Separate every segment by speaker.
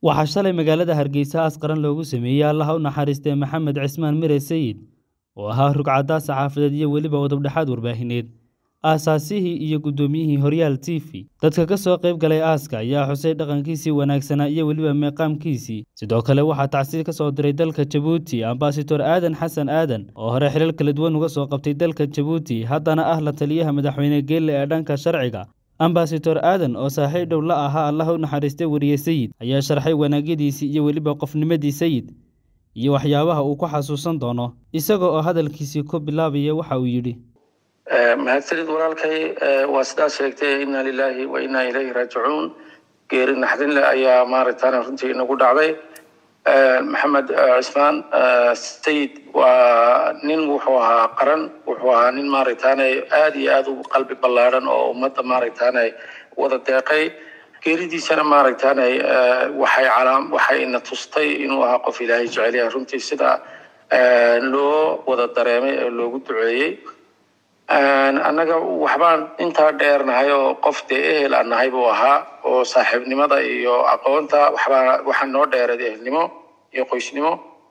Speaker 1: waxaa shalay magaalada hargeysa aas qaran loogu sameeyey allaha u naxariistay maxamed cismaan mire sayid oo ahaa rugcaddaa saxaafadeed iyo weliba udubdhexaad warbaahineed aasaasihii iyo guddoomiyihii horyaal t v dadka ka soo qayb galay aaska ayaa xusay dhaqankiisii wanaagsanaa iyo weliba meeqaamkiisii sidoo kale waxaa tacsiil ka soo diray dalka jabuuti ambasador aadan xasan aadan oo hore xilal kala duwan uga soo qabtay dalka jabuuti haddana ah la taliyaha madaxweyne geelle ee dhanka sharciga ambasador aadan oo saaxiib dhow la ahaa allaha u naxariistay weriye sayid ayaa sharxay wanaagyadiisii iyo weliba qofnimadii sayid iyo waxyaabaha uu ku xasuusan doono isaga oo hadalkiisii ku bilaabaya waxa uu yidhi
Speaker 2: mahadsanid walaalkay waa sidaa sheegtay inna lilaahi wa inna ilayhi raajicuun geeri naxdinle ayaa maaragtana runtii inagu dhacday maxamed cismaan sayid waa nin wuxuu ahaa qaran wuxuu ahaa nin maaragtaane aada iyo aada u qalbi ballaadhan oo ummadda maaragtaane wada deeqay geeridiisana maaragtaane waxay calaam waxay ina tustay inuu ahaa qof ilaahay jecel yahay runtii sida loo wada dareemay ee loogu duceeyey annaga waxbaan intaa dheernahay oo qof dee ehel aan nahay buu ahaa oo saaxiibnimada iyo aqoonta waxbaa waxaa noo dheereed ehelnimo iyo qoysnimo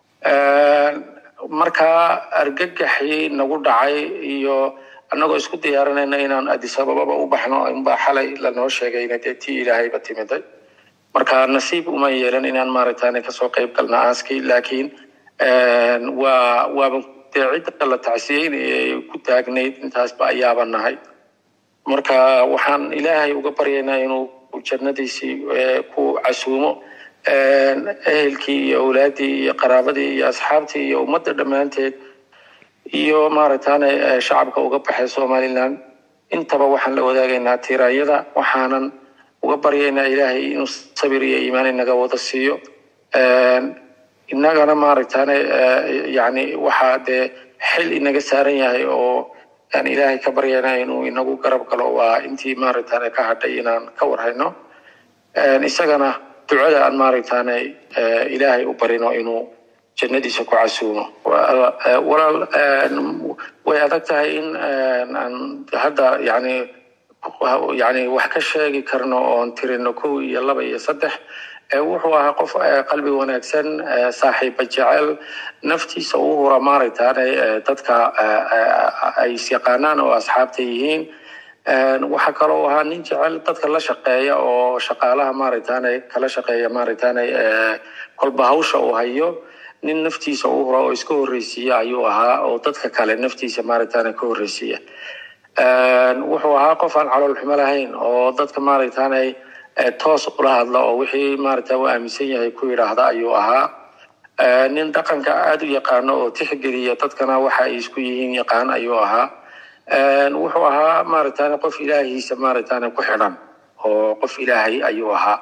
Speaker 2: markaa argagaxii nagu dhacay iyo annagoo isku diyaarinayna inaan addis abababa u baxno inbaa xalay lanoo sheegayna dee tii ilaahayba timiday marka nasiib uma yeelan inaan maaragtaane kasoo qayb galna aaskii laakiin waa waaba dee cidda la tacsiyeynaya ee ku taagnayd intaasba ayaaba nahay marka waxaan ilaahay uga baryaynaa inuu jannadiisii ku casuumo ehelkii iyo awlaaddii iyo qaraabadii iyo asxaabtii iyo ummadda dhammaanteed iyo maaragtaane shacabka uga baxay somaliland intaba waxaan la wadaagaynaa tiraayada waxaanan uga baryaynaa ilaahay inuu sabir iyo iimaan inaga wada siiyo innagana maaragtaane yani waxaa dee xil inaga saaran yahay oo aan ilaahay ka baryana inuu inagu garab galo waa intii maaragtaane ka hadhay inaan ka warhayno isagana ducada aan maaragtaane ilaahay u barino inuu jannadiisa ku casuumo walaal way adag tahay in aan hadda yani yani wax ka sheegi karno oon tirino kow iyo laba iyo saddex wuxuu ahaa qof qalbi wanaagsan saaxiiba jecel naftiisa u hura maaragtaane dadka ay isyaqaanaan oo asxaabta yihiin waxaa kaloo ahaa nin jecel dadka la shaqeeya oo shaqaalaha maaragtaane kala shaqeeya maaragtaane kolba hawsha uu hayo nin naftiisa u hura oo iska horreysiiya ayuu ahaa oo dadka kale naftiisa maaragtaane ka horreysiiya wuxuu ahaa qof aan calool xumo lahayn oo dadka maaragtaane toos ula hadla oo wixii maaragta u aaminsan yahay ku yidhaahda ayuu ahaa nin dhaqanka aada u yaqaano oo tixgeliya dadkana waxa ay isku yihiin yaqaan ayuu ahaa wuxuu ahaa maaragtane qof ilaahiisa maaragtane ku xidhan oo qof ilaahay ayuu ahaa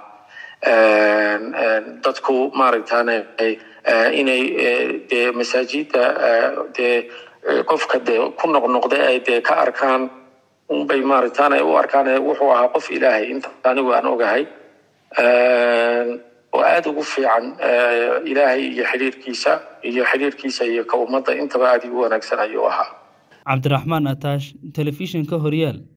Speaker 2: dadku maaragtane inay dee masaajidda dee qofka dee ku noqnoqday ay dee ka arkaan unbay maaragtaane u arkaan wuxuu ahaa qof ilaahay inta anigu aan ogahay oo aada ugu fiican ilaahay iyo xidhiirkiisa iyo xidhiirkiisa iyo ka ummadda intaba aada ugu wanaagsan ayuu ahaa
Speaker 1: cabdiraxmaan ataash telefishinka horyaal